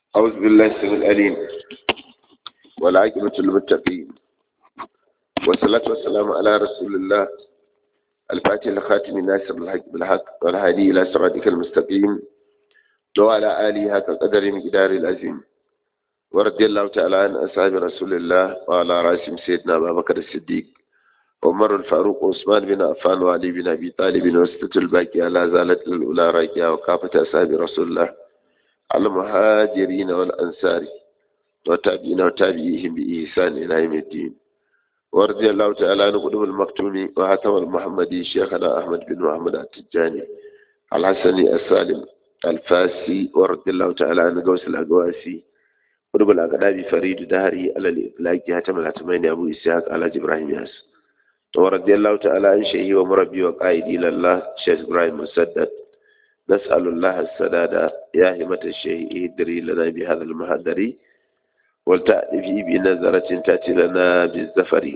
أعوذ بالله السميع العليم والعاقبة للمتقين والصلاة والسلام على رسول الله الفاتح الخاتم الناصر الحق بالحق والهادي إلى صراطك المستقيم وعلى آله هكا قدر مقدار العظيم ورضي الله تعالى عن أصحاب رسول الله وعلى رأسهم سيدنا أبا بكر الصديق عمر الفاروق وعثمان بن عفان وعلي بن أبي طالب وستة الباقية لا زالت الأولى راكية وكافة أصحاب رسول الله المهاجرين والأنصار وتابعين وتابعيهم بإحسان إلى يوم الدين ورضي الله تعالى عن قدوم المكتوم وهتم المحمدي شيخنا أحمد بن محمد التجاني الحسني السالم الفاسي ورضي الله تعالى عن قوس الأقواسي قدوم الأقدام فريد دهري على الإطلاق هتم الهتمين أبو إسحاق على إبراهيم ياس ورضي الله تعالى عن شيخي ومربي وقائدي لله شيخ إبراهيم مسدد نسأل الله السداد يا همة الشيء ادري لنا بهذا المهدر ولتأتي بنظرة تأتي لنا بالزفر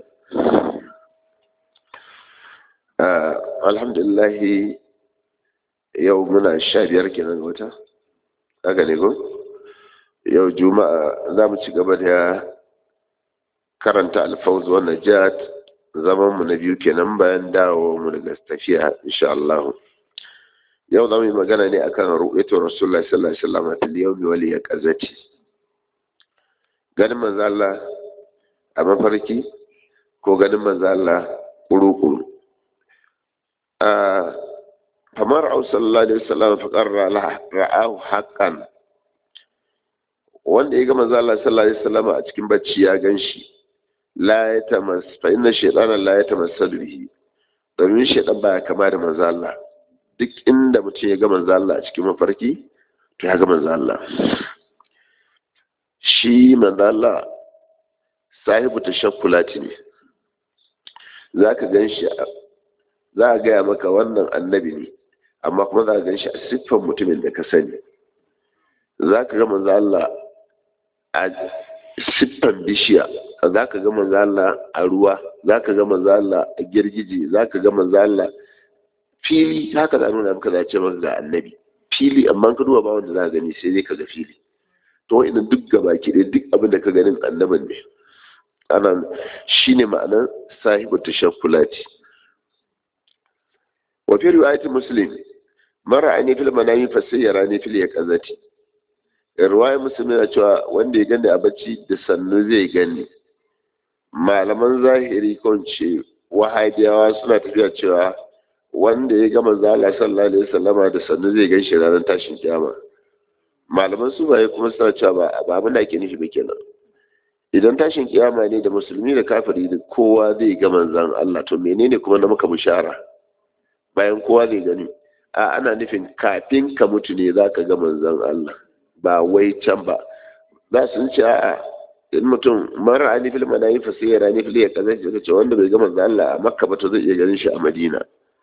آه الحمد لله يومنا الشابير كنا نقولها أغنيكم yau juma'a za mu ci gaba da karanta alfawz wa najat zaman mu na biyu kenan bayan dawo mu daga tafiya insha Allah yau za mu yi magana ne akan ru'aytu rasulullah sallallahu alaihi wasallam fil yawmi wal yaqazati ganin manzo Allah a mafarki ko ganin manzo Allah kuru-kuru a kamar au sallallahu alaihi wasallam fa qarra ra'ahu haqqan wanda ya ga manzo Allah sallallahu alaihi wasallam a cikin bacci ya ganshi la ya tamas fa inna shaytana la ya tamassalu bihi domin shaytan baya kama da manzo Allah duk inda mutum ya ga manzo Allah a cikin mafarki to ya ga manzo Allah shi manzo Allah sahibu tashakkulati ne zaka ganshi za a gaya maka wannan annabi ne amma kuma za ka ganshi a siffan mutumin da ka sani za ka ga manzo Allah a siffan bishiya za ka ga manzo Allah a ruwa za ka ga manzo Allah a girgije za ka ga manzo Allah fili haka da nuna maka zace maka ga annabi fili amma ka duba ba wanda za ka gani sai dai ka ga fili to ina duk gaba ki dai duk abin da ka ganin annaban ne ana shine ma'anar sahibu tashakkulati wa fi riwayati muslim mara ani fil manami fa sayyara ni fil yaqazati riwayar muslim yana cewa wanda ya gani a bacci da sannu zai gani malaman zahiri kon ce wahabiyawa suna tafiya cewa wanda ya gama zala sallallahu alaihi wasallama da sannu zai gan shi ranar tashin kiyama malaman su baye kuma suna cewa ba ba abin da ake nufi ba kenan idan tashin kiyama ne da musulmi da kafiri da kowa zai ga manzan Allah to menene kuma na maka bishara bayan kowa zai gani a ana nufin kafin ka mutu ne zaka ga manzan Allah ba wai can ba za su ce a'a in mutum mara ani fil manayi fa sai ya rani fil ya kaza ce wanda bai ga manzan Allah a Makka ba to zai iya ganin shi a Madina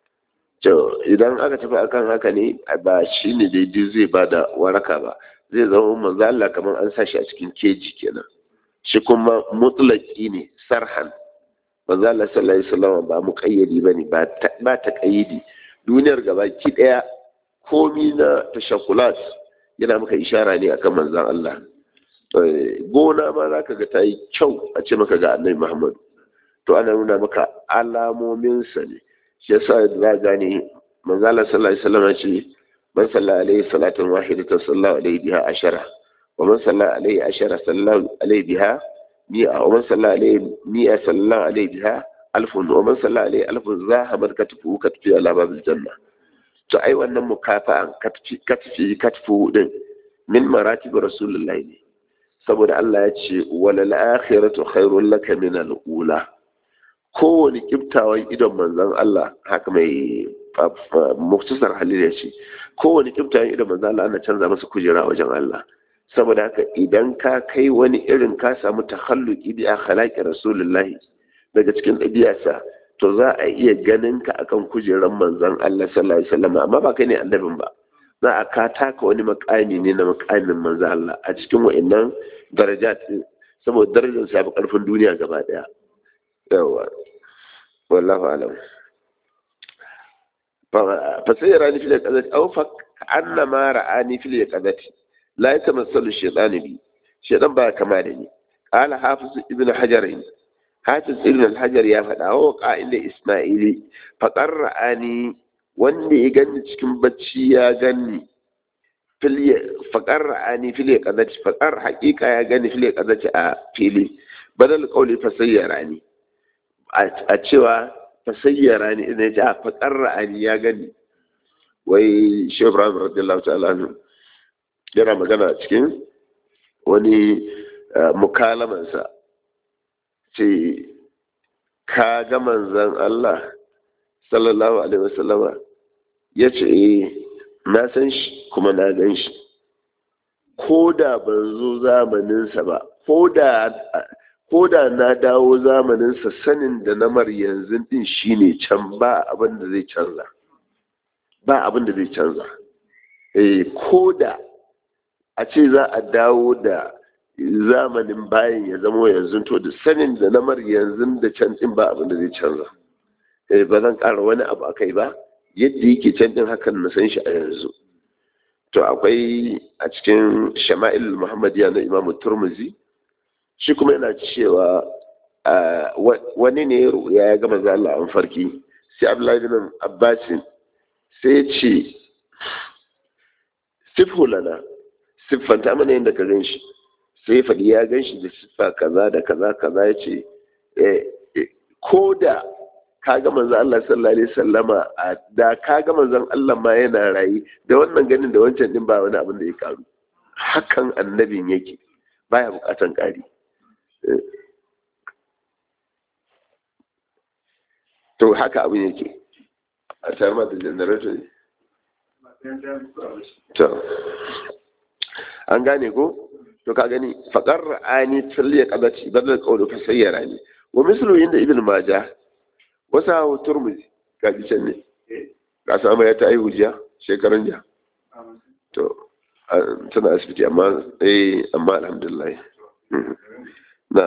to idan aka tafi akan haka ne ba shi ne daidai zai ba da waraka ba zai zama manzo Allah kamar an sa shi a cikin keji kenan shi kuma mutlaki ne sarhan manzo Allah sallallahu alaihi wasallam ba muqayyadi bane ba ba ta kayyidi duniyar gaba ki daya komi na tashakkulat yana maka ishara ne akan manzon Allah gona ma zaka ga tayi kyau a ce maka ga Annabi Muhammad to ana nuna maka alamomin sa ne shi yasa za gane manzo Allah sallallahu alaihi wasallam ce man salla alaihi salatan wahidatan sallallahu alaihi biha ashara wa man salla alaihi ashara sallallahu alaihi biha mi'a wa man salla alaihi mi'a sallallahu alaihi biha alfun wa man salla alaihi alfun zahabat katfu katfi ala babil janna to ai wannan mukafa'an katfi katfi katfu din min maratib rasulullahi ne saboda Allah ya ce walal akhiratu khairul laka min al-ula kowane kiftawan idon manzan Allah haka mai muktasar halil ya ce kowane kiftawan idon manzan Allah ana canza masa kujera wajen Allah saboda haka idan ka kai wani irin ka samu takhalluki bi akhlaqi rasulullahi daga cikin ɗabi'arsa to za a iya ganin ka akan kujeran manzan Allah sallallahu alaihi wasallam amma ba kai ne annabin ba za a ka taka wani makami ne na makamin manzan Allah a cikin wa'annan darajat saboda darajar sa fi karfin duniya gaba daya yawa wallahu alam fa sai rani fil qadati aw fa anna ma ra'ani fil qadati la yatamassalu shaytanu bi shaytan ba kama da ni qala hafiz ibn hajar hafiz ibn hajar ya faɗa wa qa'ida isma'ili faqar ra'ani wanda ya gani cikin bacci ya gani faƙar ra'ani fili ƙazaci faƙar haƙiƙa ya gani fili ƙazaci a fili badal ƙauli fasayyara ni a cewa fasayyara ni ina ce a faƙar ra'ani ya gani wai shi ibrahim radiyallahu ta'ala anhu yana magana cikin wani mukalamansa ce ka ga manzan Allah sallallahu alaihi wasallama ya ce eh na san shi kuma na gan shi ko da ban zo zamaninsa ba ko da na dawo zamaninsa sanin da namar yanzu din shine can ba abin da zai canza ba abin da zai canza eh ko da a ce za a dawo da zamanin bayan ya zama yanzu to da sanin da namar yanzu da can din ba abin da zai canza eh ba zan ƙara wani abu akai ba yadda yake can din hakan na san shi a yanzu to akwai a cikin shama'il muhammadiya na imamu turmuzi shi kuma yana cewa wani ne ya gama zala an farki sai abdullahi bin abbasin sai ce sifhu lana siffanta mana yadda ka gan shi sai faɗi ya gan shi da siffa kaza da kaza kaza ya ce ko da ka ga manzon Allah sallallahu alaihi sallama da ka ga manzon Allah ma yana rayi da wannan ganin da wancan din ba wani abin da ya karu hakan annabin yake baya bukatan kari to haka abin yake a tare da generator ne to an gane ko to ka gani faqar ra'ani tsalliya qadati badal qawlu fa sayyara ni wa mislu inda ibn majah wasa hawa turmuzi ga can ne ka samu ya ta aihu jiya shekaran jiya to tana asibiti amma eh amma alhamdulillah na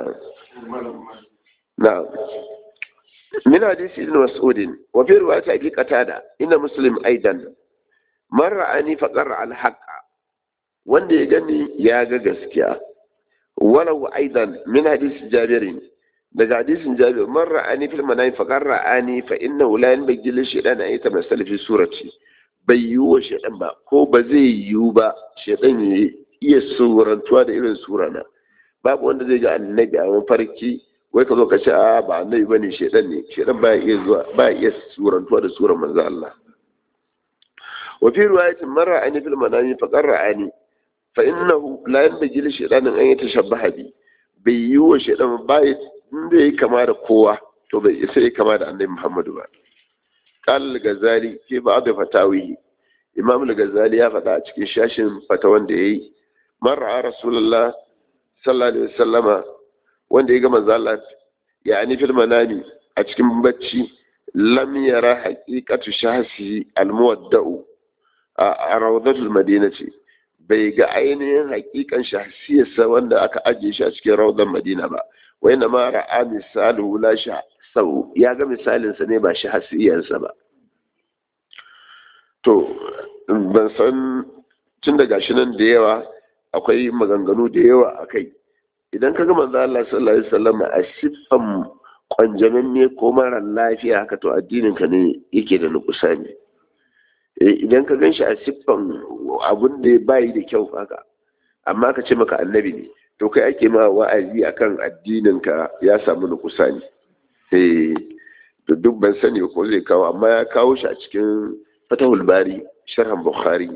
na min hadisi ibn mas'ud wa fi riwayat abi qatada inna muslim aidan man ra'ani faqar al haqqa wanda ya gani ya ga gaskiya walau aidan min hadisi jabirin daga hadisin jabir man ra'ani fil manami fa qad ra'ani fa innahu la yanbaghi lil shaytan an yatamassal fi surati bai yi wa shaytan ba ko ba zai yiwu ba shaytan ya iya surantuwa da irin surana babu wanda zai ga annabi a mafarki wai ka zo ka ce a ba annabi bane shaytan ne shaytan ba iya zuwa ba iya surantuwa da suran manzo Allah wa fi riwayatin man ra'ani fil manami fa qad ra'ani fa innahu la yanbaghi lil shaytan an yatashabbaha bi bai yi wa shaytan ba inda ya kama da kowa to bai isa ya kama da annabi Muhammadu ba. Qal al-Ghazali fi ba'd fatawihi Imam al-Ghazali ya faɗa a cikin shashin fatawan da yayi man ra'a Rasulullah sallallahu alaihi wasallama wanda ya ga manzo Allah ya ani fil manami a cikin bacci lam yara haqiqatu shahsi al-muwadda'u a rawdatul madinati bai ga ainihin haƙiƙan shahsiyarsa wanda aka ajiye shi a cikin rawdan madina ba wai na mara a misalu la sha sau ya ga misalinsa ne ba shi hasiyarsa ba to ban san tun da gashi nan da yawa akwai maganganu da yawa a kai idan ka ga manzo Allah sallallahu alaihi wasallam a siffan kwanjamin ne ko mara lafiya haka to addinin ka ne yake da nukusa ne idan ka gan shi a siffan abun da bai da kyau haka amma ka ce maka annabi ne to kai ake ma wa'azi akan addinin ka ya samu nukusa ne eh to duk ban sani ko zai kawo amma ya kawo shi a cikin fatahul bari sharhan bukhari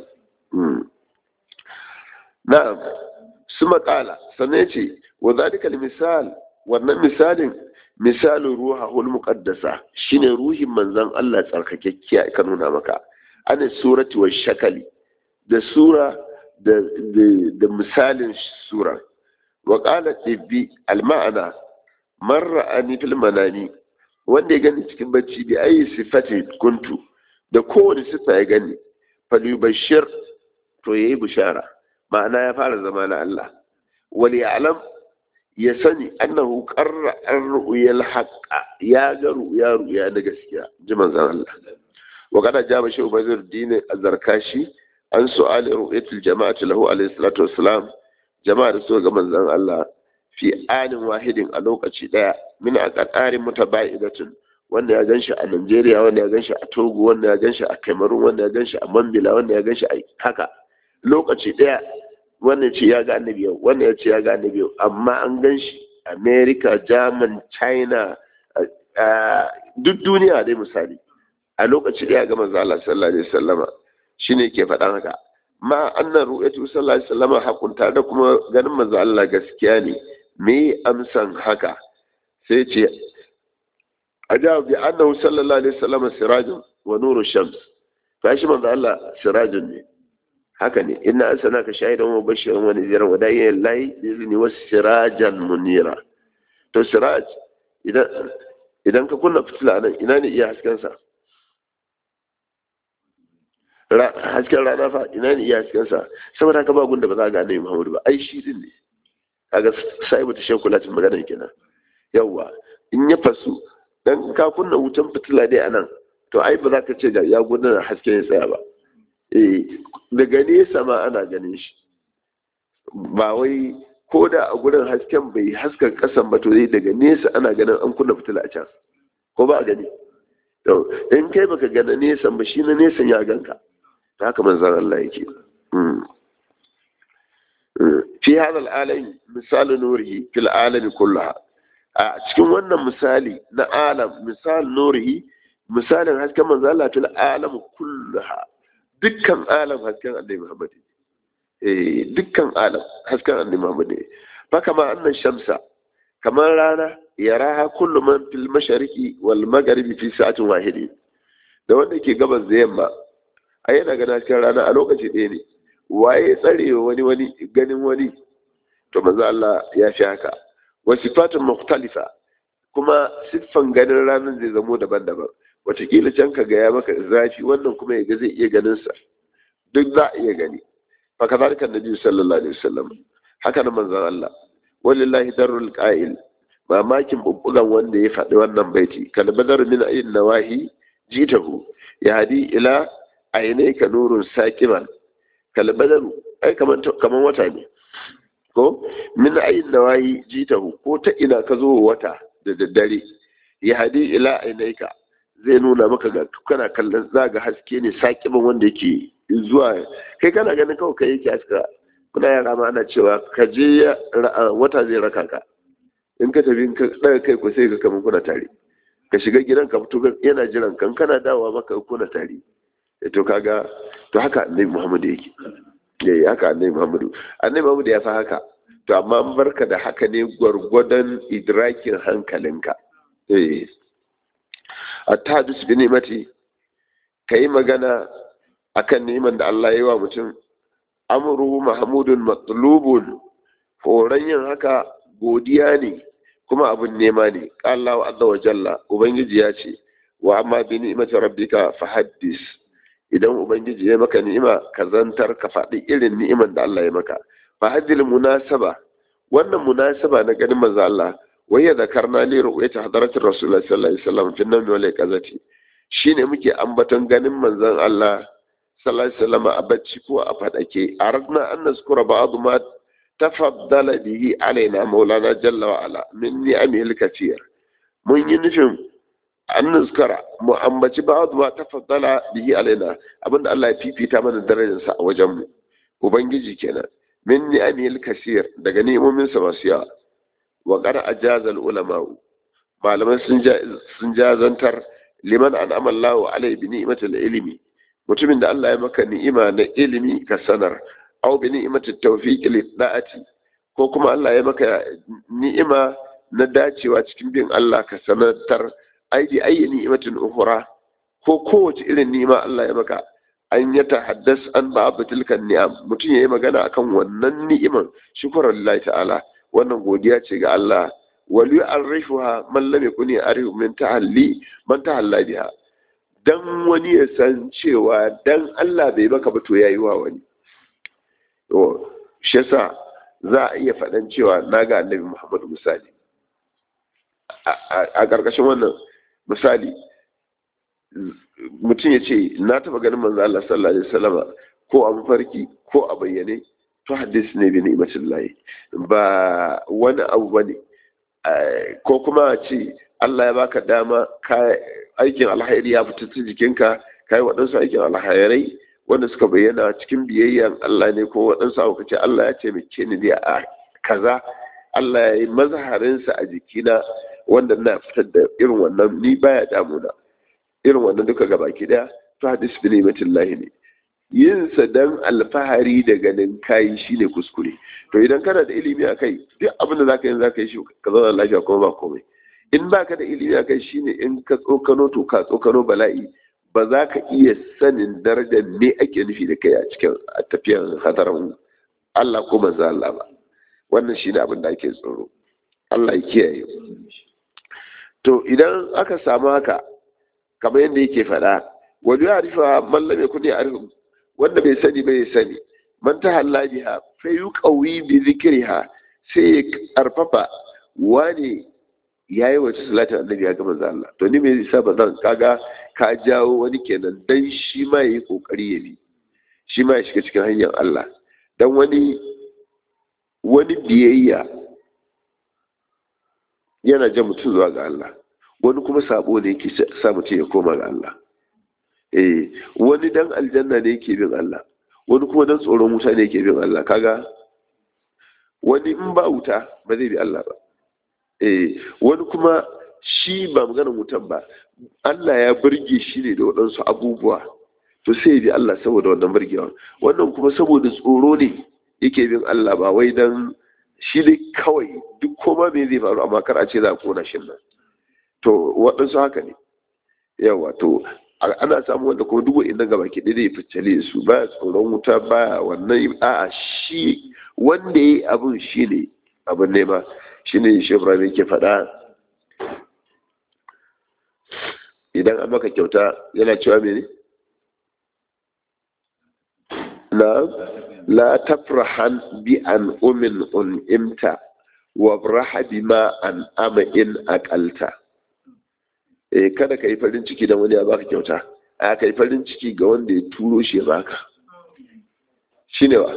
na'am su makala sannan ce wa zalika misal wannan misalin misalin ruhahul muqaddasa shine ruhin manzon Allah tsarkakekkiya ka nuna maka ana surati wa shakali da sura da da misalin sura wa qala tibbi al ma'ana man ra'ani fil manami wanda ya gani cikin bacci bi ayi sifati kuntu da kowane sifa ya gani falyubashir to yayi bishara ma'ana ya fara zama na Allah wal ya'lam ya sani annahu qarra ar-ru'yal haqqa ya ga ru'ya ru'ya na gaskiya ji manzon Allah wa kada jaba shi ubazir dini azarkashi an su'ali ru'yatul jama'ati lahu alayhi salatu wassalam jama'a da suka ga manzon Allah fi anin wahidin a lokaci daya min aqarin mutaba'idatun wanda ya ganshi a Najeriya wanda ya ganshi a Togo wanda ya ganshi a Cameroon wanda ya ganshi a Mambila wanda ya ganshi a haka lokaci daya wanda ce ya ga annabi yau wanda ya ce ya ga annabi yau amma an ganshi America German China duk duniya dai misali a lokaci daya ga manzo Allah sallallahu alaihi wasallama shine ke faɗan haka ma annan ru'yatu sallallahu alaihi wasallama hakunta da kuma ganin manzo Allah gaskiya ne me amsan haka sai ce ajabu bi annahu sallallahu alaihi wasallama sirajun wa nuru shams fashi manzo Allah sirajun ne haka ne inna arsalnaka shahidan wa bashiran wa nadhiran wa da'iyan lillahi bi izni was sirajan munira to siraj idan idan ka kunna fitila nan ina ne iya hasken sa hasken rana fa ina ne iya hasken sa saboda haka ba gunda ba za ga annabi Muhammadu ba ai shi din ne kaga sai mutu shehu latin magana kenan yawa in ya fasu dan ka kunna wutan fitila dai anan to ai ba za ka ce ga ya gudanar hasken ya tsaya ba eh daga nesa ma ana ganin shi ba wai ko da a gurin hasken bai haska kasan ba to daga nesa ana ganin an kunna fitila a can ko ba a gani to in kai baka gana nesan ba shi na nesan ya ganka haka manzan Allah yake fi hadal alami misali nurihi fil alami kullaha a cikin wannan misali na alam misal nurihi misalin hasken manzan Allah fil alam kullaha dukkan alam hasken annabi Muhammad eh dukkan alam hasken annabi Muhammad fa kama annan shamsa kamar rana yaraha kullu man fil mashariqi wal magharibi fi sa'atin wahidi da wanda ke gabas da yamma a yana gana cikin rana a lokaci ɗaya ne waye tsare wani wani ganin wani to manzo Allah ya fi haka wa sifatun mukhtalifa kuma siffan ganin ranar zai zamo daban-daban watakila can ka gaya maka zafi wannan kuma ya ga zai iya ganin sa duk za a iya gani fa kazalika annabi sallallahu alaihi wasallam haka nan manzon Allah walillahi darul qa'il mamakin bubbugan wanda ya faɗi wannan baiti kal badar min ayin nawahi jitahu ya hadi ila ainihka nurun saqiman kal badar ai kaman kaman wata ne ko min ayin nawahi jitahu ko ta ina ka zo wata da daddare ya hadi ila ainihka zai nuna maka ga kana kallon zaga haske ne saqiman wanda yake zuwa kai kana ganin kawai kai yake haska kuna yara ma ana cewa ka je wata zai raka ka in ka tafi ka daga kai ku sai ka kamar kuna tare ka shiga gidan ka fito yana jiran kan kana dawowa maka kuna tare to kaga to haka annabi Muhammad yake yayi haka annabi Muhammad annabi Muhammad ya fa haka to amma an barka da haka ne gwargwadon idrakin hankalinka eh at-tahdus bi ni'mati kai magana akan neman da Allah ya yi wa mutum amruhu mahmudun matlubun horon yin haka godiya ne kuma abin nema ne Allah azza wa jalla ubangiji ya ce wa amma bi ni'mati rabbika fahaddis idan ubangiji ya maka ni'ima ka zantar ka faɗi irin ni'iman da Allah ya maka fahaddil munasaba wannan munasaba na ganin manzo Allah wai ya zakarna li ru'yati hadaratir rasulullahi sallallahu alaihi wasallam fi nawmi wal qazati shine muke ambaton ganin manzon Allah sallallahu alaihi wasallam a bacci ko a fadake aradna an nazkura ba'd ma tafaddala bihi alaina maulana jalla wa ala min ni'amil kathir mun yi nufin an nazkara mu ambaci ba'd ma tafaddala bihi alaina abinda Allah ya fifita mana darajar sa a wajen mu ubangiji kenan min ni'amil kathir daga ni'imomin sa masu yawa wa qad ajaza al ulama malaman sun sun jazantar liman an'ama Allahu alaihi bi ni'matil ilmi mutumin da Allah ya maka ni'ima na ilimi ka sanar aw bi ni'imati tawfiq li da'ati ko kuma Allah ya maka ni'ima na dacewa cikin bin Allah ka sanatar ai bi ayi ni'imatin ukhra ko kowace irin ni'ima Allah ya maka an ya tahaddas an ba'd tilka ni'am mutum yayi magana akan wannan ni'iman shukran lillahi ta'ala wannan godiya ce ga Allah wal yu'arrifuha man lam yakuni arifu min tahalli man tahalla biha dan wani ya san cewa dan Allah bai baka ba to yayi wa wani to shi yasa za a iya faɗan cewa na ga annabi Muhammadu misali a ƙarƙashin wannan misali mutum ya ce na taɓa ganin manzo Allah sallallahu alaihi wasallam ko a mafarki ko a bayyane to hadis ne bi ni'matin lahi ba wani abu bane ko kuma ce Allah ya baka dama ka aikin alhairi ya fita ta jikinka kai waɗansu aikin alhairai wanda suka bayyana cikin biyayyan Allah ne ko waɗansu abu kace Allah ya taimake ni ne a kaza Allah ya yi mazaharinsa a jikina wanda na fitar da irin wannan ni baya damuna irin wannan duka gabaki daya to hadis bi ni'matin lahi ne yin sa dan alfahari da ganin kayi shine kuskure to idan kana da ilimi a kai duk abin da zaka yi zaka yi shi ka zauna lafiya kuma ba komai in baka da ilimi a kai shine in ka tsokano to ka tsokano bala'i ba za ka iya sanin darajar me ake nufi da kai a cikin a tafiyan hadarin Allah ko manzo Allah ba wannan shine abin da ake tsoro Allah ya kiyaye to idan aka samu haka kamar yadda yake faɗa wani ya arifa mallam ya kudi arifa wanda bai sani bai sani man ta halla biha fa yuqawi bi zikriha sai ya karfafa wani yayi wata salatin annabi ya ga manzo Allah to ni me yasa ba zan kaga ka jawo wani kenan dan shi ma yayi kokari ya bi shi ma ya shiga cikin hanyar Allah dan wani wani biyayya yana jan mutum zuwa ga Allah wani kuma sabo ne yake sa mutum ya koma ga Allah eh wani dan aljanna ne yake bin Allah wani kuma dan tsoron wuta ne yake bin Allah kaga wani in ba wuta ba zai bi Allah ba eh wani kuma shi ba maganar wutan ba Allah ya burge shi ne da waɗansu abubuwa to sai ya bi Allah saboda wannan burgewa wannan kuma saboda tsoro ne yake bin Allah ba wai dan shi dai kawai duk koma me zai faru amma kar a ce za a kona shi nan to waɗansu haka ne yawa to ana samu wanda kuma duk wa'in gaba ki ɗaya fitale su ba tsoron wuta ba wannan a'a shi wanda ya yi abin shi ne abin nema shi ne shi ibrahim ke faɗa idan an maka kyauta yana cewa mene na la tafrahan bi an umin un'imta wa braha bima an ama in aqalta eh kada ka yi farin ciki da wani ya baka kyauta a ka yi farin ciki ga wanda ya turo shi ya baka shine wa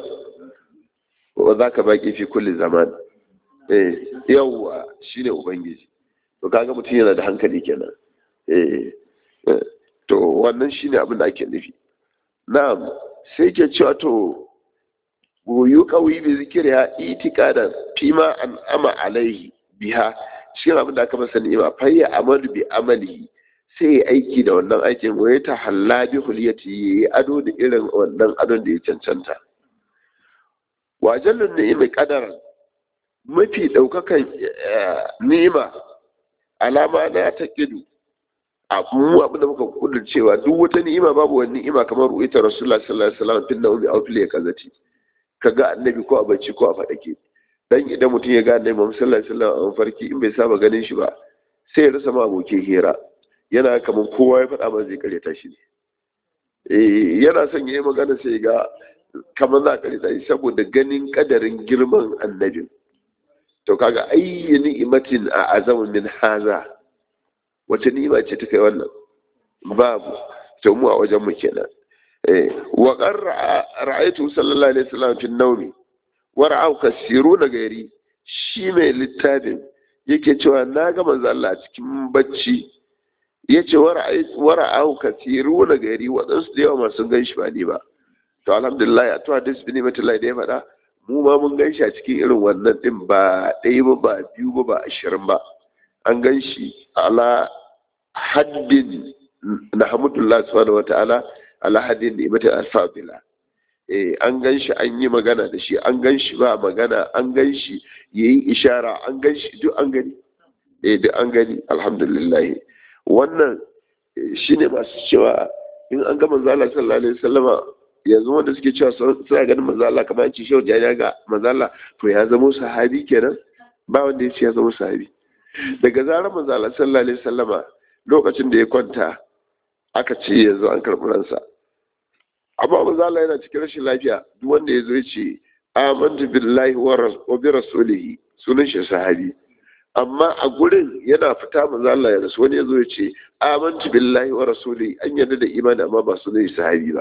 wa za ka baki fi kulli zaman eh yawwa shine ubangiji to kaga mutum yana da hankali kenan eh to wannan shine abin da ake nufi na'am sai ke cewa to goyu kawai bi zikiriya itikadan fima an ama alaihi biha shi abin da aka masa ni'ima fayya amalu bi amalihi sai ya aiki da wannan aikin wa ta halla bi huliyati yayi ado da irin wannan adon da ya cancanta wa jallun ni'imi qadaran mafi daukakan ni'ima alama na ta kidu a mu abin da muka kudur cewa duk wata ni'ima babu wani ni'ima kamar ruwaita rasulullah sallallahu alaihi wasallam fil nawmi aw fil yakazati kaga annabi ko a bacci ko a fadake dan idan mutum ya ga annabi Muhammad sallallahu alaihi wasallam a farki in bai saba ganin shi ba sai ya rasa ma abokin hira yana kamar kowa ya faɗa ba zai karyata shi ne eh yana son yayi magana sai ga kamar za ka karyata shi saboda ganin kadarin girman annabin to kaga ayyi ni'matin a azamu min haza wace ni'ima ce ta kai wannan babu to mu a wajen mu kenan eh wa qarra ra'aytu sallallahu alaihi wasallam fi nawmi wa ra'aw kasiruna gairi shi mai littafin yake cewa na ga manzo Allah cikin bacci yace wa ra'aw kasiruna gairi wadansu da yawa masu ganshi ba ni ba to alhamdulillah ya to hadis bin mutallai da ya faɗa mu ma mun gan shi a cikin irin wannan ɗin ba ɗaya ba ba biyu ba ba ashirin ba an gan shi ala haddin na hamdulillah subhanahu wa ta'ala ala haddin da imata alfabila eh an gan shi an yi magana da shi an gan shi ba magana an gan shi yayi ishara an gan shi duk an gani eh duk an gani alhamdulillah wannan shine masu cewa in an ga manzo Allah sallallahu alaihi wasallama yanzu wanda suke cewa suna ganin manzo Allah kamar yanci shehu ya ga manzo Allah to ya zama sahabi kenan ba wanda ya ce ya zama sahabi daga zarar manzo Allah sallallahu alaihi wasallama lokacin da ya kwanta aka ce yanzu an karɓi ransa amma manzo Allah yana cikin rashin lafiya duk wanda ya zo ya ce amantu billahi wa bi rasulihi sunan shi sahabi amma a gurin yana fita manzo Allah ya rasu wani ya zo ya ce amantu billahi wa rasulihi an yarda da imani amma ba sunan shi sahabi ba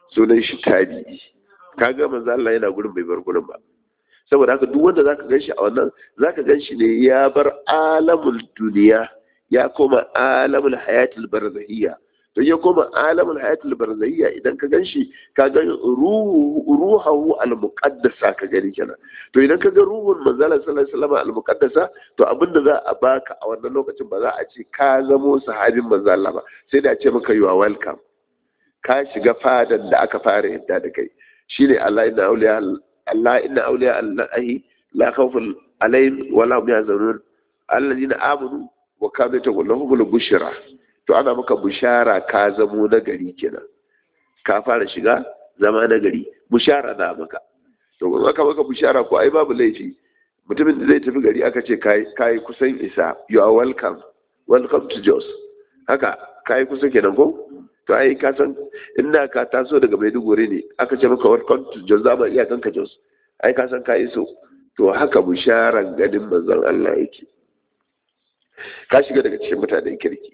sunan shi tabi'i kaga manzo Allah yana gurin bai bar gurin ba saboda haka duk wanda zaka ganshi a wannan zaka ganshi ne ya bar alamul duniya ya koma alamul hayatul barzahiyya to ya koma alamul hayatul barzahiyya idan ka ganshi ka ga ruhu ruhahu al muqaddasa ka gani kenan to idan ka ga ruhun manzo Allah sallallahu alaihi wasallam al muqaddasa to abinda za a baka a wannan lokacin ba za a ce ka zamo sahabin manzo Allah ba sai da a ce maka you are welcome ka shiga fadan da aka fara yadda da kai shine Allah inna awliya Allah inna awliya Allah la khawfun alaihim wa la hum yahzanun alladhina amanu wa kanu yattaquna bushra to ana maka bushara ka zamo na gari kenan ka fara shiga zama na gari bushara na maka to in aka maka bushara ko ai babu laifi mutumin da zai tafi gari aka ce kai kusan isa you are welcome welcome to Jos haka kai kusa kenan ko to ai ka san inda ka taso daga maiduguri ne aka ce maka welcome to jos za mu iya kanka jos ai ka san ka iso to haka bisharan ganin manzon Allah yake ka shiga daga cikin mutanen kirki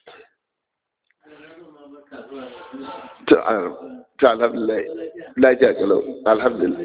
ta alhamdulillah lafiya kalau alhamdulillah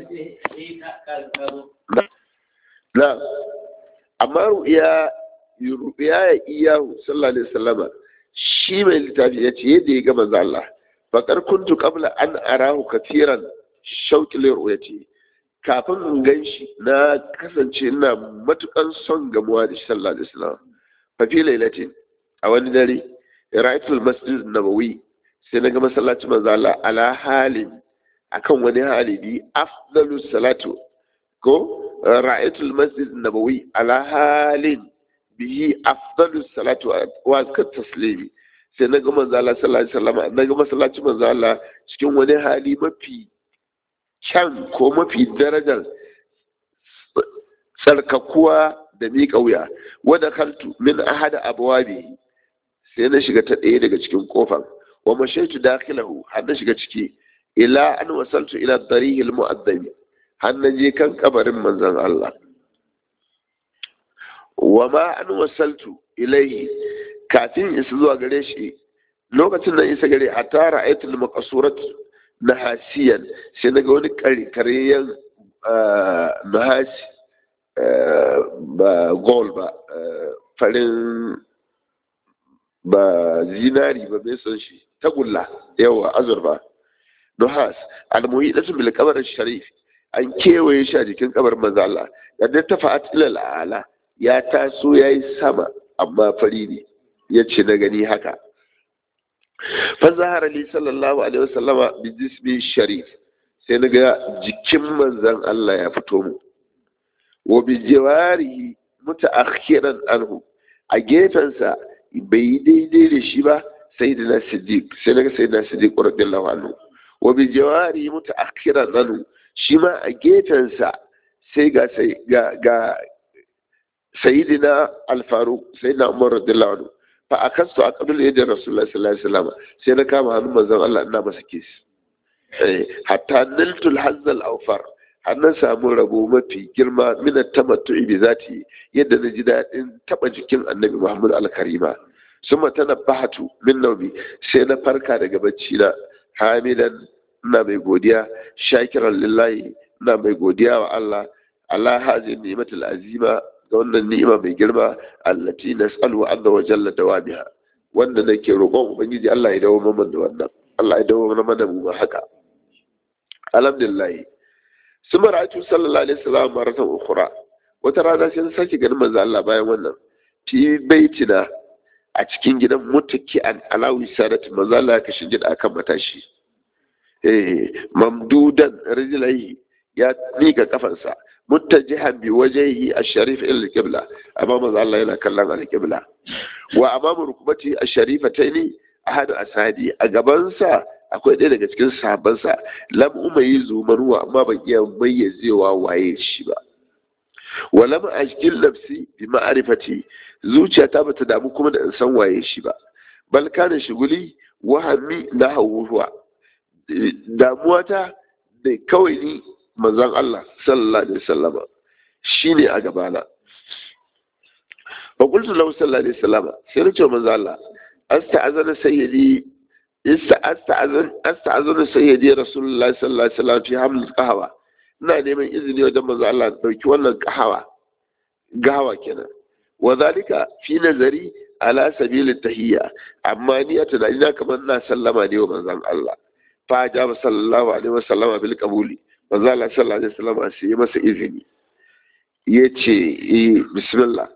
na amma ru'ya ru'ya ya iyahu sallallahu alaihi wasallama shi mai littafi ya ce yadda ya ga manzo Allah faƙar kuntu qabla an arahu kafiran shauƙi liruyati kafin in gan shi na kasance ina matukan son gamuwa da shi sallallahu alaihi wasallam fa fi lailatin a wani dare ra'aytul masjid nabawi sai na ga masallacin manzo Allah ala halin akan wani hali bi afdalu salatu ko ra'aytul masjid nabawi ala halin bihi afdalu salatu wa ka taslimi sai na ga manzo Allah sallallahu alaihi wasallam na ga masallacin manzo Allah cikin wani hali mafi kyan ko mafi darajar tsarkakuwa da miƙa wuya wadda kaltu min ahada abwabi sai na shiga ta ɗaya daga cikin kofar wa mashaitu dakhilahu har na shiga ciki ila an wasaltu ila darihil mu'addabi har na je kan kabarin manzon Allah wa ma an wasaltu ilaihi kafin isa zuwa gare shi lokacin da isa gare a tara aitul maqasurat nahasiyan sai naga wani karyan nahasi ba gold ba farin ba zinari ba mai son shi tagulla yawa azurfa nuhas almuhidatu bil qabr sharif an kewaye shi a jikin kabar manzo Allah da ta fa'at ila ala ya taso yayi sama amma fari ne yace na gani haka fa zahara li sallallahu alaihi wasallama bi jismi sharif sai naga jikin manzon Allah ya fito mu wa bi jawarihi mutaakhiran anhu a gefensa bai yi daidai da shi ba sai da na siddiq sai naga sai na siddiq radiyallahu anhu wa bi jawarihi mutaakhiran anhu shi ma a gefensa sai ga sai ga ga sayyidina al-faruq sayyidina umar radiyallahu anhu fa akastu a qabl yadi rasulullahi sallallahu alaihi wasallam sai na kama hannun manzon Allah ina masa kis eh hatta niltu al-hazz al-awfar har na samu rabo mafi girma min tamattu'i bi zati yadda na ji daɗin taba jikin annabi Muhammad al-Karima summa tanabbahatu min nawmi sai na farka daga bacci na hamidan ina mai godiya shakiran lillahi ina mai godiya wa Allah Allah hazi ni'matul azima ga wannan ni'ima mai girma allati nas'alu azza wa jalla dawamiha wanda nake roƙon ubangiji Allah ya dawo mana da wannan Allah ya dawo mana mu haka alhamdulillah suma ra'aytu sallallahu alaihi wasallam maratan ukhra wata rana sai sake ganin manzo Allah bayan wannan fi baitina a cikin gidan mutaki an alawi sadati manzo Allah ka shinjin akan matashi eh mamdudan rijlaihi ya mika kafansa muttajihan bi wajhihi ash-sharif ila al-qibla amma manzo Allah yana kallon al-qibla wa amamu rukbati ash-sharifataini ahad asadi a gaban sa akwai ɗaya daga cikin sahabbansa lam umayi zumaruwa amma ban iya mayyazewa waye shi ba wa lam ashkil nafsi bi ma'rifati zuciyata bata damu kuma da in san waye shi ba bal kana shuguli wahami na hawuwa damuwata da kawai ni manzon Allah sallallahu alaihi wasallama shine a gabana fa qultu lahu sallallahu alaihi wasallama sai na ce manzon Allah asta'azana sayyidi asta'azunu sayyidi rasulullahi sallallahu alaihi wasallam fi haml qahawa ina neman izini wajen manzo Allah dauki wannan qahawa gawa kenan wa zalika fi nazari ala sabil tahiyya amma ni a tunani na kamar na sallama ne wa manzon Allah fa ja sallallahu alaihi wasallam bil qabuli manzo Allah sallallahu alaihi wasallam sai ya masa izini yace eh bismillah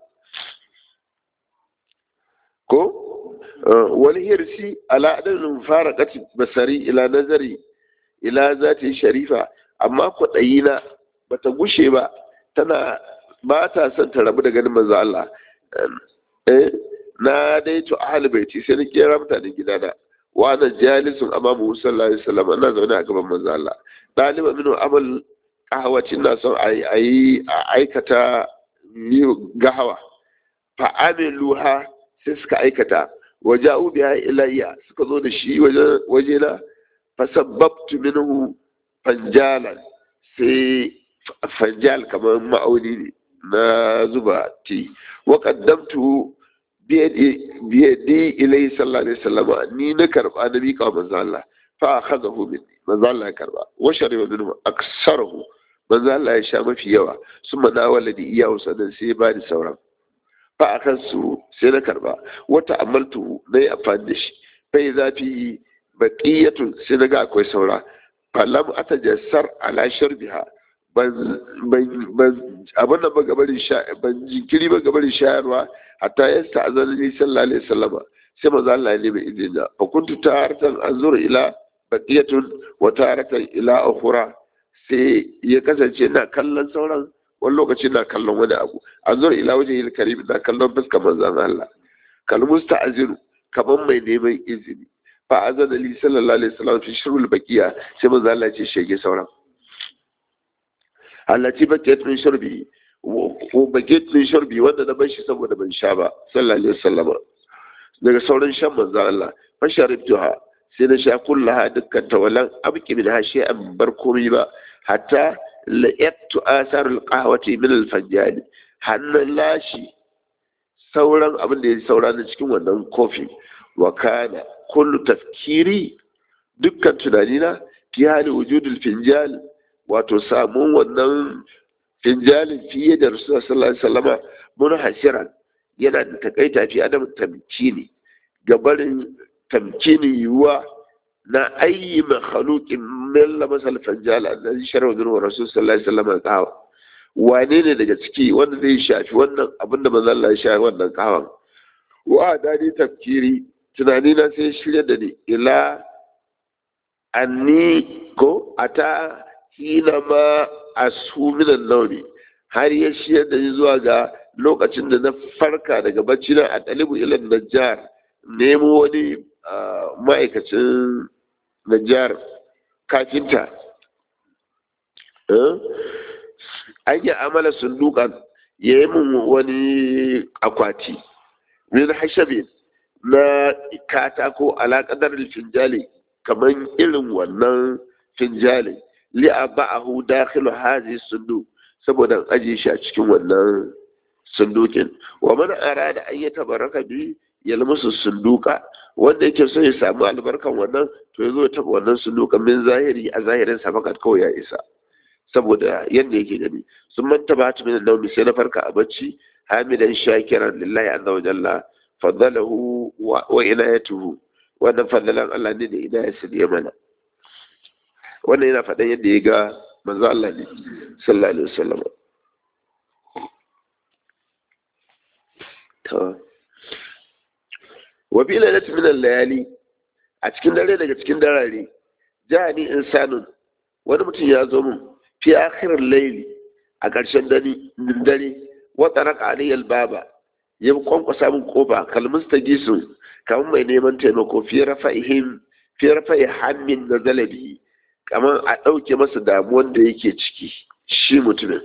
ko wani hirsi ala adadin fara kati basari ila nazari ila zati sharifa amma kwaɗayi na bata gushe ba tana ba ta son ta rabu da ganin manzo Allah eh na dai to ahli baiti sai na kera mutanen gidana wa ana jalisun amamu sallallahu alaihi wasallam ina zaune a gaban manzo Allah daliba minu amal kahwaci ina son a yi aikata gahawa fa amiluha sai suka aikata waja'u biha ilayya suka zo da shi waje na fasabbabtu minhu fanjalan sai fanjal kamar ma'auni ne na zuba ti wa qaddamtu biyadi ilayhi sallallahu alaihi wasallam ni na karba na mika wa manzo Allah fa akhadahu minni manzo Allah ya karba wa shariba minhu aksarahu manzo Allah ya sha mafi yawa summa nawala di iyahu sanan sai ba ni sauran fa akan su sai na karba wata amaltu na yi amfani da shi bai zafi baqiyatun sai na ga akwai saura falam atajassar ala sharbiha ban ban abin da ba gabarin sha ban jinkiri ba gabarin shayarwa hatta ya sta'azana ni sallallahu alaihi wasallam sai manzo Allah ya nemi izini fa kuntu taratan anzuru ila baqiyatun wa taratan ila ukhra sai ya kasance na kallon sauran wani lokaci na kallon wani abu anzuru ila wajhil karim na kallon fuskar manzon Allah kal musta'ziru kaman mai neman izini fa azana li sallallahu alaihi wasallam fi shurul baqiya sai manzo Allah ya ce shege sauran allati baqiyat min shurbi ko baqiyat min shurbi wanda na bar shi saboda ban sha ba sallallahu alaihi wasallam daga sauran shan manzo Allah fa sharibtuha sai na sha kullaha dukkan ta walan abki min hashi an bar komai ba hatta la'attu asarul qahwati min al-fajjal hannan lashi sauran abin da ya saura na cikin wannan kofi wa kana kullu tafkiri dukkan tunanina fi hali wujudul finjal wato samun wannan finjalin fiye da rasulullah sallallahu alaihi wasallama mun hasiran yana da takaita fi adam tamkini gabarin tamkini yiwuwa na ayi makhluqin milla masal fanjal allazi shar'a bin rasul sallallahu alaihi wasallam kawa wane ne daga ciki wanda zai shafi wannan abinda manzon Allah ya shafi wannan kawan wa dadi tafkiri tunani na sai shirya da ni ila anni ko ata hina ma asu minan nauni har ya shirya da ni zuwa ga lokacin da na farka daga bacci na a ɗalibu ilan najjar nemo wani ma'aikacin najjar kafinta an yi amala sundukan ya yi min wani akwati min hashabi na katako alaƙadar finjali kamar irin wannan finjali li'a ba'ahu dakhilu hazi sundu saboda ajiye shi a cikin wannan sundukin wa man arada an yatabaraka bi yalmusu sunduka wanda yake so ya samu albarkan wannan to ya zo ta wannan sundukan min zahiri a zahirin sa fakat kawai ya isa saboda yadda yake gani sun manta ba ta min naumi sai na farka a bacci hamidan shakiran lillahi azza wa jalla fadalahu wa inayatuhu wannan fadalan Allah ne da inayarsa da ya mana wannan yana faɗan yadda ya ga manzo Allah ne sallallahu alaihi wasallam to wa bi lailatin min al-layali a cikin dare daga cikin darare jani insanun wani mutum ya zo min fi akhirin layli a ƙarshen dare wa taraka alayya baba ya kwankwasa min kofa kalmus ta gisu kamar mai neman taimako fi rafa'ihim fi rafa'i hammin na zalabi kamar a ɗauke masa damuwan da yake ciki shi mutumin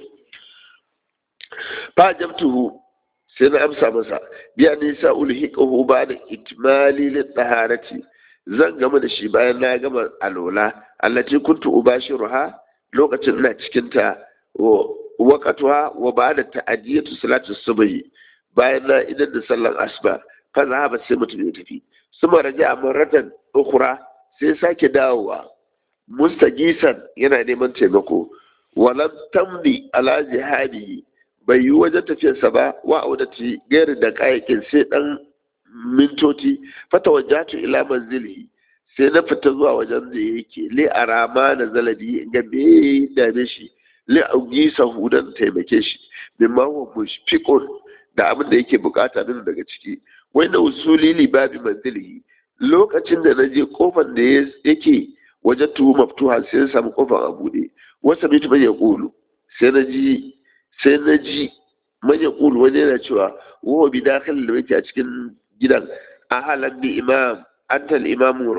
fa jamtuhu sai na amsa masa biya nisa ulhiqahu ba da itmali lil taharati zan gama da shi bayan na gama alola allati kuntu ubashiruha lokacin ina cikin ta waqatuha wa ba'da ta'diyatu salatu subhi bayan na idan da sallar asuba fa zahaba sai mutum ya tafi suma raja maratan ukhra sai sake dawowa mustagisan yana neman taimako walam tamdi ala jihadi bai yi wajen tafiyarsa ba wa audati gairi da kayakin sai dan mintoti fata wajatu ila manzilihi sai na fita zuwa wajen da yake li arama na zalabi ga me dame shi li augi sahudan taimake shi min ma huwa mushfiqun da abin da yake bukata min daga ciki wai na usuli li babi manzilihi lokacin da na je kofar da yake wajen tuhu maftuha sai na samu kofar a bude wasa bitu bai ya kulu sai na ji sai na ji manya kulu wani yana cewa wa bi dakhil da yake a cikin gidan ahalan bi imam anta al-imam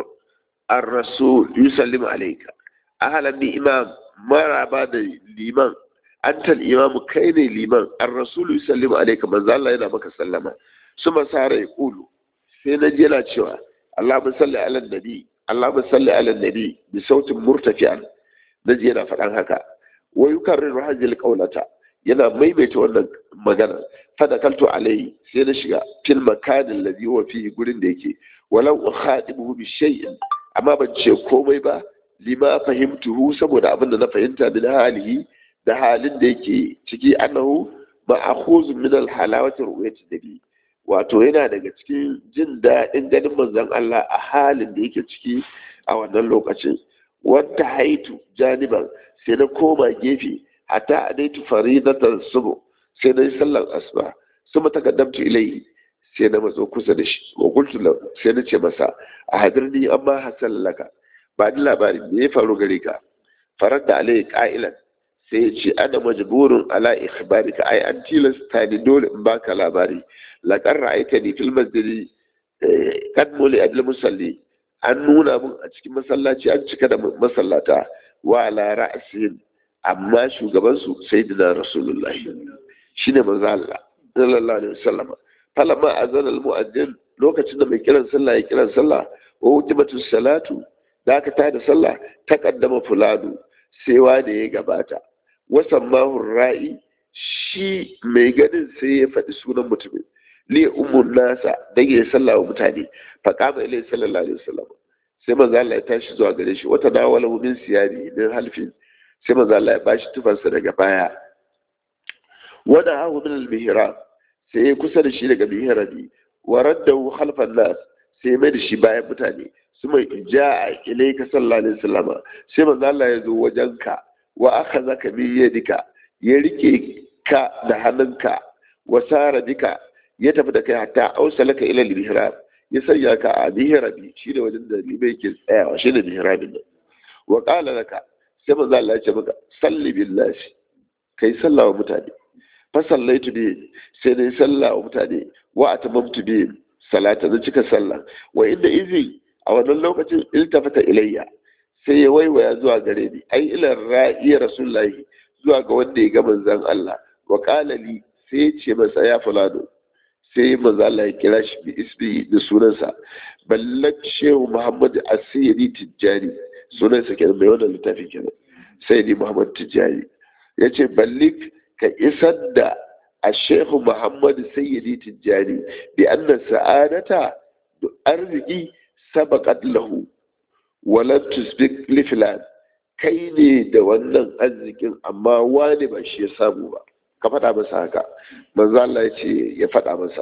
ar-rasul yusallim alayka ahalan bi imam maraba da liman anta al-imam kai ne liman ar-rasul yusallim alayka manzo Allah yana maka sallama suma sare ya kulu sai na ji yana cewa Allahumma salli ala nabi Allahumma salli ala nabi bi sautin murtafi'an naji yana faɗan haka wa yukarriru hadhihi al-qawlata yana maimaita wannan magana fadakaltu alai sai na shiga fil makanin ladhi huwa fihi gurin da yake walau ukhadibuhu bi shay'in amma ban ce komai ba lima fahimtuhu saboda abin da na fahimta min halihi da halin da yake ciki annahu ma'khuz min al halawati ru'yati nabi wato yana daga cikin jin daɗin ganin manzon Allah a halin da yake ciki a wannan lokacin wata haitu janiban sai na koma gefe hatta adaitu faridatan subu sai na yi sallar asuba suma takaddamtu ilai sai na matso kusa da shi wa qultu sai na ce masa a hadirni amma hasan laka ba ni labari me ya faru gare ka farar da alai qa'ilan sai ya ce ana majburun ala ikhbarika ai an tilasta ni dole in baka labari laqad ra'aytani fil masjidi kad muli adl musalli an nuna mun a cikin masallaci an cika da masallata wa ala ra'sin amma shugabansu sayyidina rasulullahi shine manzo Allah sallallahu alaihi wasallam falamma azana almu'addin lokacin da mai kiran sallah ya kiran sallah wa wujibatu salatu da aka tada sallah ta kaddama fulanu sai wanda ya gabata wasammahu ra'i shi mai ganin sai ya faɗi sunan mutumin li ummun nasa dan ya sallah wa mutane fa qama ilai sallallahu alaihi wasallam sai manzo Allah ya tashi zuwa gare shi wata dawala min siyari min halfin sai manzo Allah ya bashi tufansa daga baya wada hahu min al-mihrab sai ya kusa da shi daga mihrabi wa raddahu khalfan nas sai mai da shi bayan mutane suma ja'a ilayka sallallahu alaihi wasallam sai manzo Allah ya zo wajenka wa akhazaka bi yadika ya rike ka da hannunka wa sara bika ya tafi da kai hatta ausalaka ila al-mihrab ya sanya ka a mihrabi shi da wajen da libai ke tsayawa shi ne mihrabin nan wa qala laka sai manzo Allah ya ce maka salli billahi kai sallah wa mutane fa sallaitu bi sai dai sallah wa mutane wa atamamtu bi salata zan cika sallah wa inda izi a wannan lokacin iltafata ilayya sai ya waiwaya zuwa gare ni ai ila ra'i rasulullahi zuwa ga wanda ya ga manzon Allah wa qala li sai ya ce masa ya fulano sai manzo Allah ya kira shi bi isbi da sunansa ballak shehu muhammad asiri tijjani sunansa kenan mai wannan littafi kenan sai ni muhammad tijjani ya ce ballik ka isar da a shehu muhammad sayyidi tijjani bi anna sa'adata da arziki sabaqat lahu walan tusbik li filan kai ne da wannan arzikin amma wani ba shi ya samu ba ka faɗa masa haka manzo Allah ya ce ya faɗa masa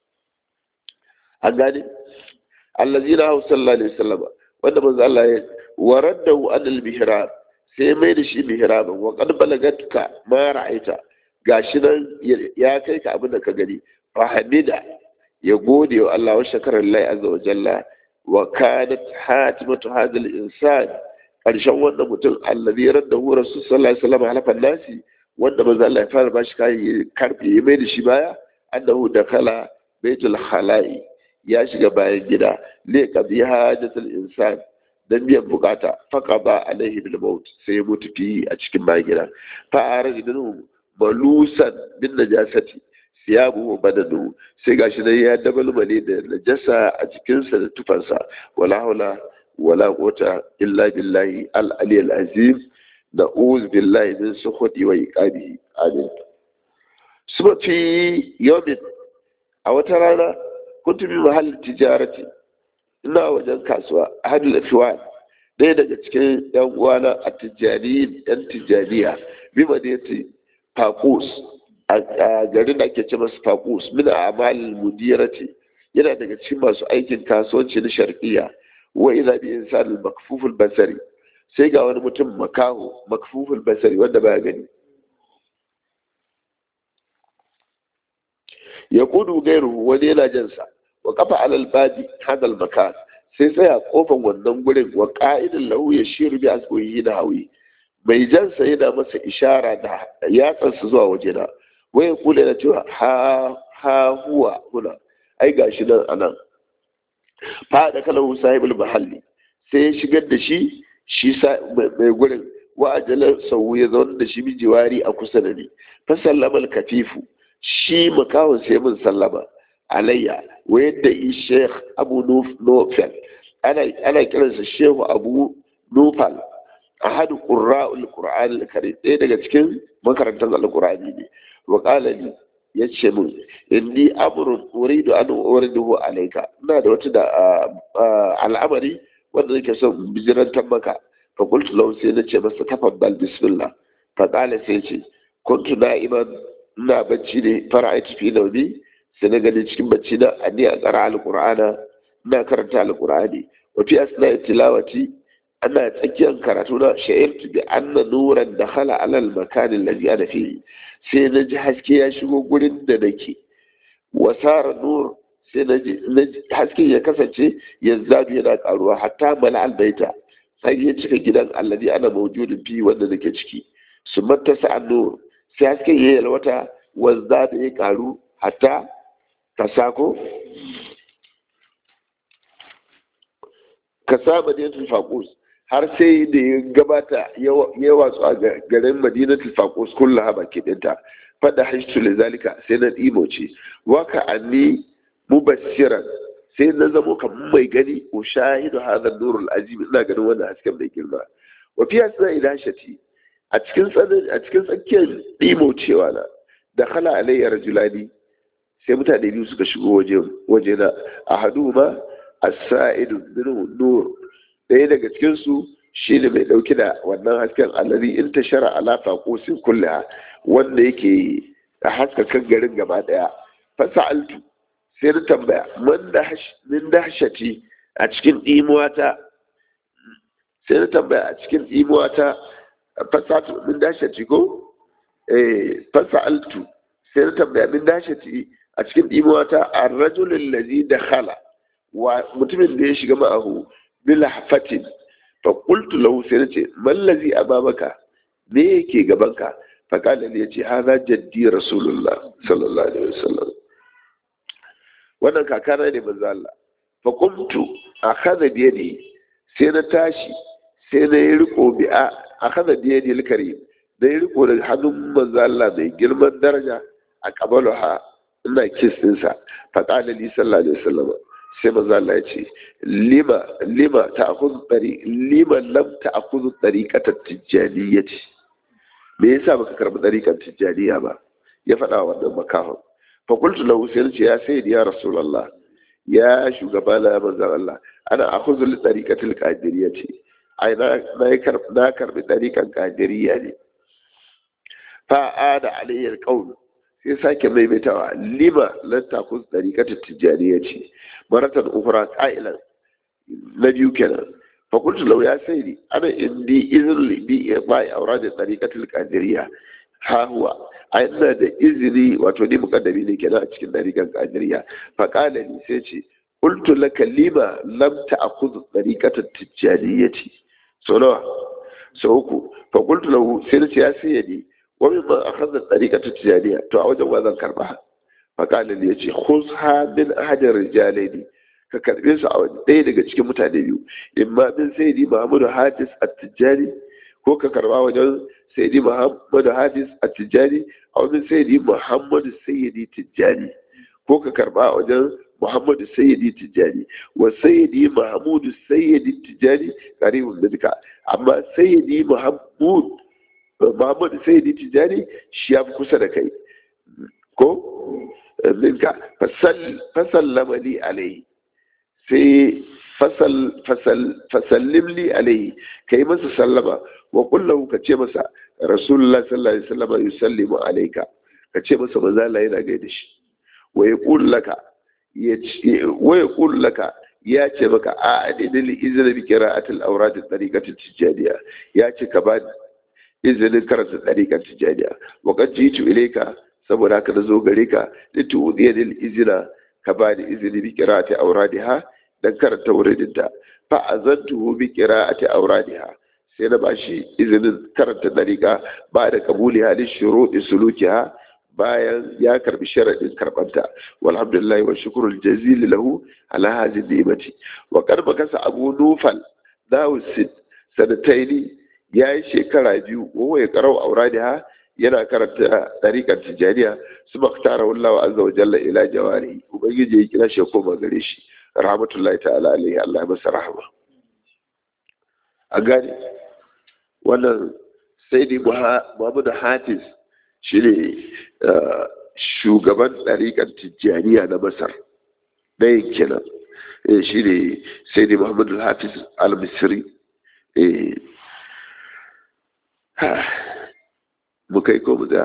an gane allazina hau sallallahu alaihi wasallam wanda manzo Allah ya waraddahu anil mihrab sai mai da shi mihraban wa qad balagatka ma ra'aita gashi nan ya kai ka abin da ka gani fa hamida ya gode wa Allah wa shakara lillahi azza wa jalla wa kanat hatimatu hadha al-insan karshen wannan mutum allazi raddahu rasul sallallahu alaihi wasallam halafan nasi wanda manzo Allah ya fara bashi kai ya karfe ya mai da shi baya annahu dakala baitul khala'i ya shiga bayan gida li qadi hajatul insan dan biyan bukata faqada alaihi bil maut sai ya mutu fi a cikin bayan gida fa arajinu balusan bin najasati siyabu wa badanu sai gashi nan ya dabalmale da najasa a jikinsa da tufansa wala haula wala quwwata illa billahi al aliyyil azim na'uz billahi min sukhudi wa iqabihi amin suba fi yawmin a wata rana kuntu bi mahall tijarati ina wajen kasuwa hadul afiwan ɗaya daga cikin yan uwana a tijjani yan tijjaniya bi madinati faqus a garin da ake ce masa faqus min a'malil mudirati yana daga cikin masu aikin kasuwanci na sharqiyya wa idza bi insan makfuful basari sai ga wani mutum makaho makfuful basari wanda baya gani ya kudu gairu wani yana jansa wa kafa alal babi hadal makan sai tsaya kofan wannan gurin wa ka'idin lahu ya shiru bi asbuhi na hawi mai jansa yana masa ishara da yatsansa zuwa wajena waya kula na cewa ha ha huwa huna ai gashi nan anan fa da kalahu sahibul mahalli sai ya shigar da shi shi mai gurin wa ajalar sau ya zaune da shi mijiwari a kusa da ni fa sallama kafifu shi makawon sai mun sallama alayya wa yadda yi sheikh abu nufel ana kiransa shehu abu nufal a hadu ƙura'ul ƙura'an al ɗaya daga cikin makarantar alƙur'ani ne wa ƙala ya ce min inni amurin uridu an uriduhu alaika ina da wata da al'amari wanda nake son bijirantar maka fa qultu lahu sai na ce masa tafaddal bismillah fa qala sai ce kuntu na'iman ina bacci ne fara'aitu fi naumi sai na gani cikin bacci na anni a tsara alqur'ana ina karanta alqur'ani wa fi asna'i tilawati ana tsakiyar karatu na sha'irtu bi anna nuran dakhala ala al-makan alladhi ana fihi sai na ji haske ya shigo gurin da nake wasara nur sai na ji haske ya kasance yanzu yana karuwa hatta mala albaita sai ya cika gidan alladhi ana mawjudin fi wanda nake ciki su mattasa an-nur sai haske ya yalwata wanda da ya karu hatta ka sako ka sa madinatul faqus har sai da ya gabata ya watsu a garin madinatul faqus kullaha baki dinta fada hashtu zalika sai na dimo ce waka anni mubassiran sai na zamo kamar mai gani ko shahidu hadha nurul azim ina ganin wannan hasken mai girma wa fi asna ilashati a cikin tsanin a cikin tsakiyar dimo cewa na da khala alayya rajulani sai mutane biyu suka shigo waje waje na ahaduma as-sa'idu nur ɗaya daga cikinsu shi ne mai ɗauki da wannan hasken alari in ta shara alafa ƙosin kulle wanda yake a haskakan garin gaba ɗaya fasa altu sai na tambaya min dahshati a cikin ɗimuwata sai na tambaya a cikin ɗimuwata fasa min dahshati ko fasa altu sai na tambaya min dahshati a cikin ɗimuwata a rajulun lazi da khala wa mutumin da ya shiga ma'ahu bilhafatin fa qultu lahu sai nace mallazi ababaka me yake gabanka fa kala ne yace hadha jaddi rasulullah sallallahu alaihi wasallam wannan kakana ne manzo Allah fa qumtu akhadha bi yadi sai na tashi sai na yi riko bi a akhadha bi yadi al-karim da yi riko da hannun manzo Allah mai girman daraja a kabaluha ina kiss ɗinsa fa kala li sallallahu alaihi wasallam sai manzo Allah ya ce lima lima ta'khudhu tari lima lam ta'khudhu tariqata tijaniyyati me yasa baka karbi tariqan tijaniya ba ya faɗa wa wannan makahon fa qultu lahu sai ce ya sayyidi ya rasulullah ya shugaba na manzo Allah ana akhudhu li tariqati al-qadiriyyati ai na na na karbi tariqan qadiriyya ne fa ada alayya al-qawl sai sake maimaitawa lima lan takun tariqata tijaniyyati maratan ukura ƙa'ilan na biyu kenan fakultu lau ya sai ni ana indi izin bi ba ya aura da tsarikatul kadiriya ha huwa a ina da izini wato ni mukaddami ne kenan a cikin ɗarikan kadiriya fa qala ni sai ce qultu laka lima lam ta'khudh tsarikatul tijaniyyati so nawa so uku fa qultu lahu sai ce ya sai ni wa mimma akhadha tsarikatul tijaniyya to a wajen wa zan karba faƙalin ya ce khuzha min ahadin rijalaini ka karɓe su a ɗaya daga cikin mutane biyu in ma min sayyidi muhammadu hadis at-tijjani ko ka karɓa wajen sayyidi muhammadu hadis at-tijjani a wajen sayyidi muhammadu sayyidi tijjani ko ka karɓa wajen muhammadu sayyidi tijjani wa sayyidi mahmudu sayyidi tijjani qaribun minka amma sayyidi mahmud muhammadu sayyidi tijjani shi ya fi kusa da kai ko minka fasallama li alaihi sai fasal fasal fasallimli alaihi kai masa sallama wa kullahu ka ce masa rasulullah sallallahu alaihi wasallam yusallimu alayka ka ce masa manzo Allah yana gaida shi wa yaqul laka ya wa yaqul laka ya ce maka a adidil izini bi qira'atil awrad at-tariqati tijaniya ya ce ka ba izinin karanta tariqat tijaniya wa qad jitu ilayka saboda haka nazo gare ka litu udiyil izina ka ba ni izini bi qira'ati awradiha dan karanta wuridinta fa azantuhu bi qira'ati awradiha sai na bashi izinin karanta dariqa ba da kabuli halin shuruɗi sulukiha bayan ya karbi sharaɗin karɓanta walhamdulillah wa shukrul jazili lahu ala hadhihi ni'mati wa qad makasa abu nufal dawusid sanataini yayi shekara biyu wa ya qara'u auradiha yana karanta dariqan tijaniya su maktara wallahu azza wa jalla ila jawari ubangiji ya kira shi koma gare shi rahmatullahi ta'ala alaihi Allah ya masa rahama a gane wannan sai dai Muhammadu Hafiz shi ne shugaban ɗariƙar tijjaniya na masar ɗayan kenan shi ne sai dai muhammadu hafiz al-misri mu kai ko mu da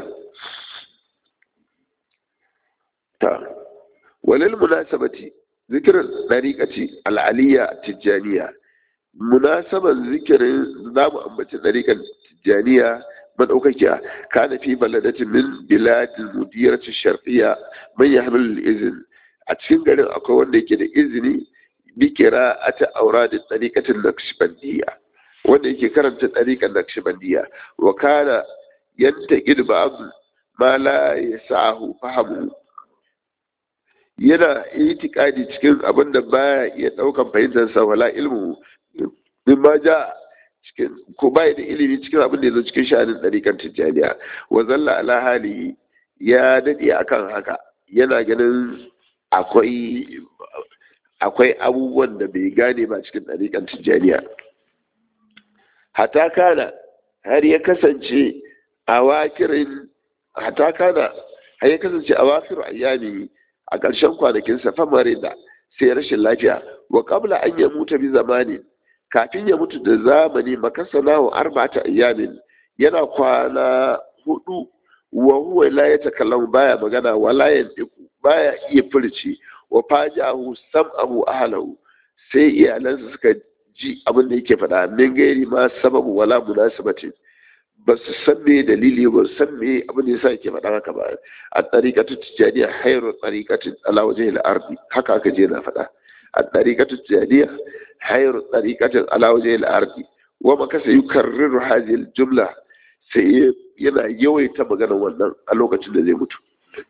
ta walil munasabati zikirin ɗariƙaci al'aliya tijjaniya munasaban zikirin za mu ambaci ɗariƙar tijjaniya madaukakiya kana fi baladatin min biladil mudirati sharqiyya man yahmil izin a cikin garin akwai wanda yake da izini bi qira'ati awrad tariqatin naqshbandiyya wanda yake karanta tariqan naqshbandiyya wa kana yantaqid ba'd ma la yasahu fahamu yana itikadi cikin abin da baya iya daukan fahimtar sa wala ilmu mimma ja cikin ko bai da ilimi cikin abin da ya zo cikin sha'anin ɗarikan tijjaniya wa zalla ala hali ya daɗe akan haka yana ganin akwai akwai abubuwan da bai gane ba cikin ɗarikan tijjaniya hata kana har ya kasance a wakirin hata kana har ya kasance a wakir ayyami a ƙarshen kwanakinsa famare da sai rashin lafiya wa qabla an ya mutu bi zamanin kafin ya mutu da zamani makasana wa arba'ata ayyamin yana kwana hudu wa huwa la yatakallamu baya magana wa la yantiku baya iya furci wa fajahu sam'ahu ahlahu sai iyalansa suka ji abin da yake faɗa min gairi ma sababu wala munasabatin ba su san me dalili ba su san me abin da yasa yake faɗa haka ba a tariqatu tijaniya hayru tariqatin ala wajhi al-ardi haka aka je na faɗa a tariqatu tijaniya hayru tariqatin ala wajhi al-ardi wa ma kasa yukarriru hadhihi al-jumla sai yana yawaita magana wannan a lokacin da zai mutu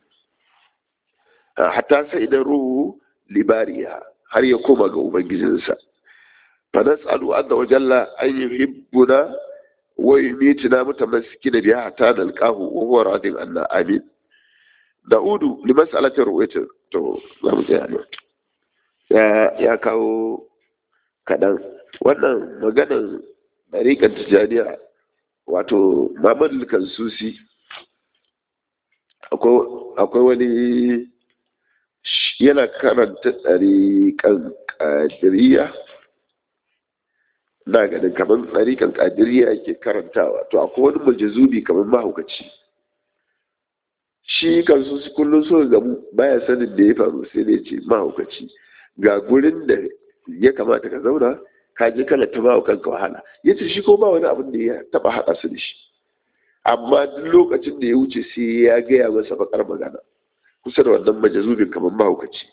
hatta sai da ruhu libariya har ya koma ga ubangijinsa fa nas'alu azza wa jalla an yuhibbuna wa yumitina mutamassikina biha hatta nalqahu wa huwa radin anna amin da'udu li mas'alati ru'yati to za mu tsaya ne ya ya kawo kadan wannan maganar dariƙar tijaniya wato Muhammadu Kansusi akwai wani yana karanta ɗariƙan ƙadiriya na ganin kamar ɗariƙan ƙadiriya yake karantawa to akwai wani majazubi kamar mahaukaci shi Kansusi kullum so gamu baya sanin da ya faru sai da ce mahaukaci ga gurin da ya kamata ka zauna ka je kana ta bawa kanka wahala ya ce shi ko ba wani abin da ya taba haɗa su da shi amma duk lokacin da ya wuce sai ya gaya masa bakar magana kusa da wannan majazubin kamar mahaukaci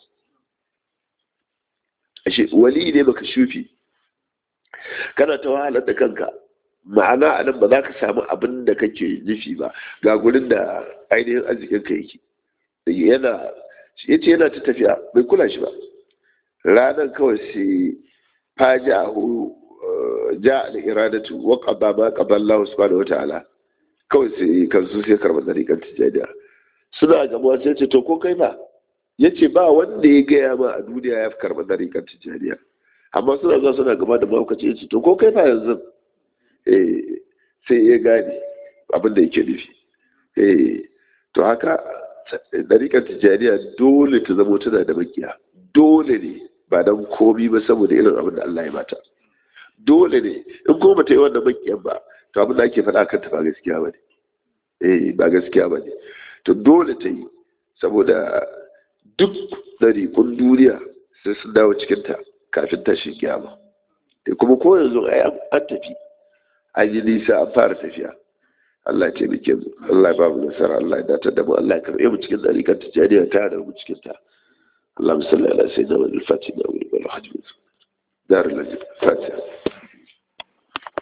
ashe wali ne baka shufi kana ta wahalar da kanka ma'ana a nan ba za ka samu abin da kake nufi ba ga gurin da ainihin arzikin ka yake yana ya ce yana ta tafiya bai kula shi ba ranar kawai sai fajahu ja al-iradatu wa qada ma qada Allah subhanahu wa ta'ala kawai sai kansu sai karban dariƙar tijaniya suna gamuwa sai ce to ko kai ba yace ba wanda ya gaya ma a duniya ya fi karban dariƙar tijaniya amma suna zuwa suna gaba da mahaukaci yace to ko kai ba yanzu eh sai ya gane abin da yake nufi eh to haka dariƙar tijaniya dole ta zama tana da makiya dole ne ba dan komi ba saboda irin abin da Allah ya mata dole ne in ko bata yi wannan makiyan ba to abin da ake faɗa kanta ba gaskiya ba ne eh ba gaskiya ba ne to dole ta yi saboda duk ɗariƙun duniya sai sun dawo cikinta kafin tashin kiyama da kuma ko yanzu ai an tafi an yi nisa an fara tafiya Allah ya taimake mu Allah ya ba mu nasara Allah ya datar da mu Allah ya karɓe mu cikin ɗariƙar tijjaniya ta da mu cikin ta اللهم صل على سيدنا محمد الفاتح والخاتم دار الفاتحه